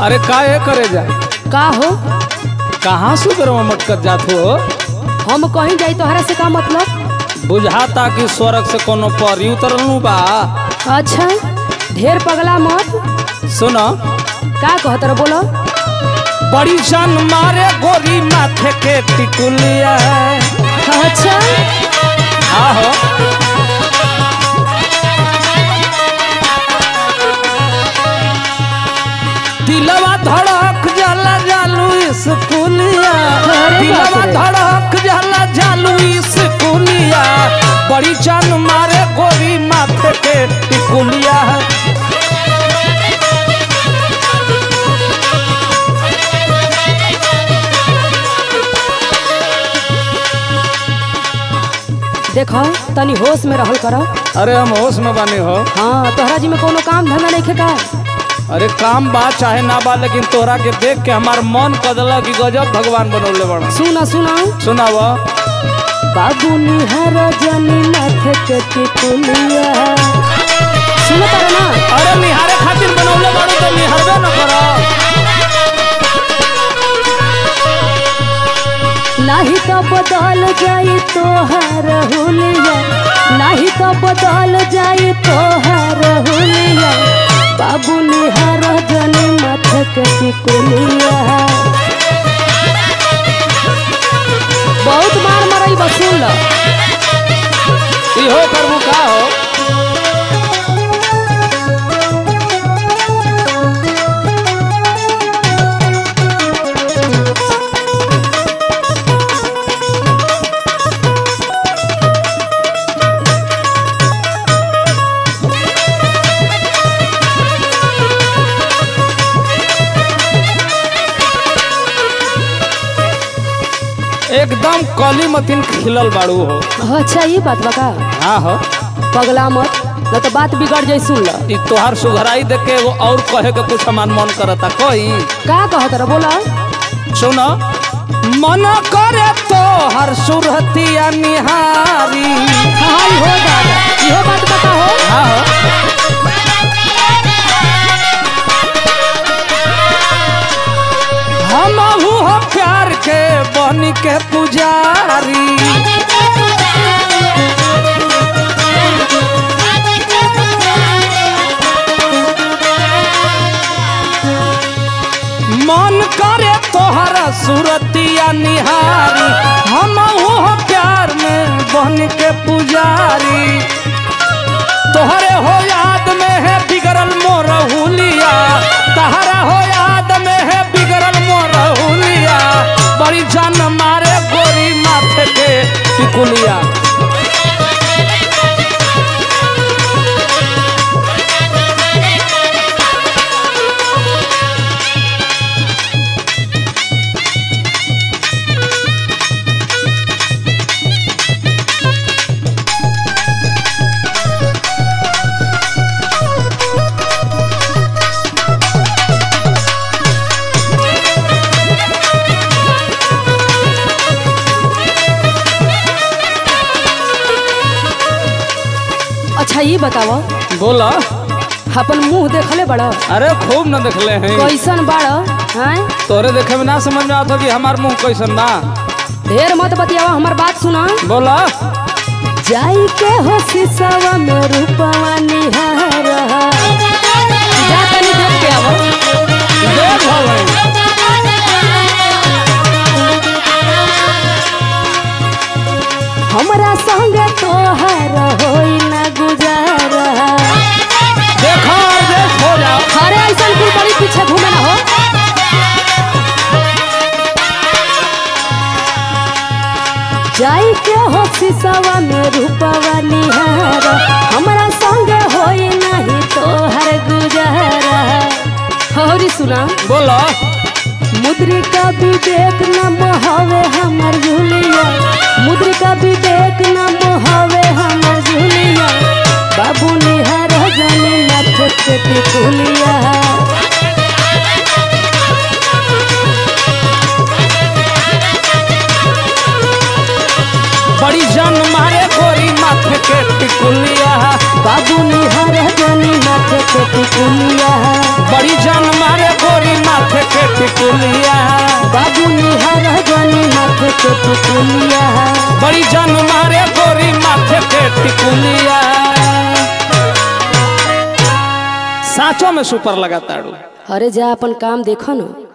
अरे का ये करे जा का हो कहाँ सुगर में मटकर जात हो हम कहीं जाई तोहरा से का मतलब बुझाता कि स्वर्ग से कोनो परी उतरलू बा अच्छा ढेर पगला मत सुनो का कहत रह बोलो बड़ी जान मारे गोरी माथे के टिकुलिया अच्छा आहो दिलवा धड़क जाला जालू इस पुलिया अरे दिलवा बाप रे। धड़क जाला जालू इस पुलिया बड़ी जान मारे गोरी माथे के टिकुलिया देखो तनी होश में रहल कर अरे हम होश में बने हो हाँ तोहरा जी में कोनो काम धंधा नहीं का अरे काम बा चाहे ना बा लेकिन तोहरा के देख के हमार मन कदला कि गजब भगवान बनौले बड़ा सुना सुना सुनाव बाबू निहार जनी माथे के टिकुलिया सुनो तारा ना अरे निहारे खातिर बनौले बाड़ू तो निहारबे न करो नाही तो बदल जाई तोहार हुलिया नाही तो बदल जाई तोहार हुलिया बाबू निहार जनी माथे के टिकुलिया बहुत मार मरई बसूल इहो करबू का हो एकदम कली मतीन खिलल बाड़ू हो अच्छा ये बात बका हाँ हो पगला मत न तो बात बिगड़ जाई सुन ल ई तोहार सुघराई देख के एगो और कहे के कुछ हमार मन करता कोई का कहत रह बोला सुन मन करे तो हर सुरतिया निहारी हाँ हो दादा इहो बात बता हो हाँ हो हम हो प्यार के बन के पुजारी मन करे तोहरा सुरतिया निहारी हम हो प्यार में बन के पुजारी तोहरे हो याद में है बिगड़ल मोर हुलिया तहरा हो याद में है बिगड़ल मोर हुलिया बड़ी जान मारे गोरी माथे के टिकुलिया अच्छा ये बताओ बोला अपन मुंह देखले बड़ा अरे खूब न देखले हैं कैसन बड़ा हैं तोरे देखे में ना समझ में आता कि हमार मुंह कैसन ना ढेर मत बतियावा हमार बात सुना बोला जाई के हो सिसवा में रूपवा निहार जा तनी देख के आवो देख भवन हमरा संगे तोहर होई ना गुजारा देखो और देख हो जाओ अरे ऐसन कुल बड़ी पीछे घूमे ना हो जाई के हो सिसवा में रूपवा निहार हमरा संगे होई नहीं तोहर गुजारा होरी सुना बोला मुद्रिका विवेक न मोहवे हमर झुलिया मुद्रिका विवेक न मोहवे हमर झुलिया बाबू निहार जानी नथ के टिकुलिया बड़ी जान मारे गोरी माथे के टिकुलिया बाबू निहार जानी नथ के टिकुलिया बड़ी जान मारे गोरी माथे टिकुलिया बड़ी जान मारे गोरी माथे के टिकुलिया साँचों में सुपर लगाताड़ू अरे जा अपन काम देखो ना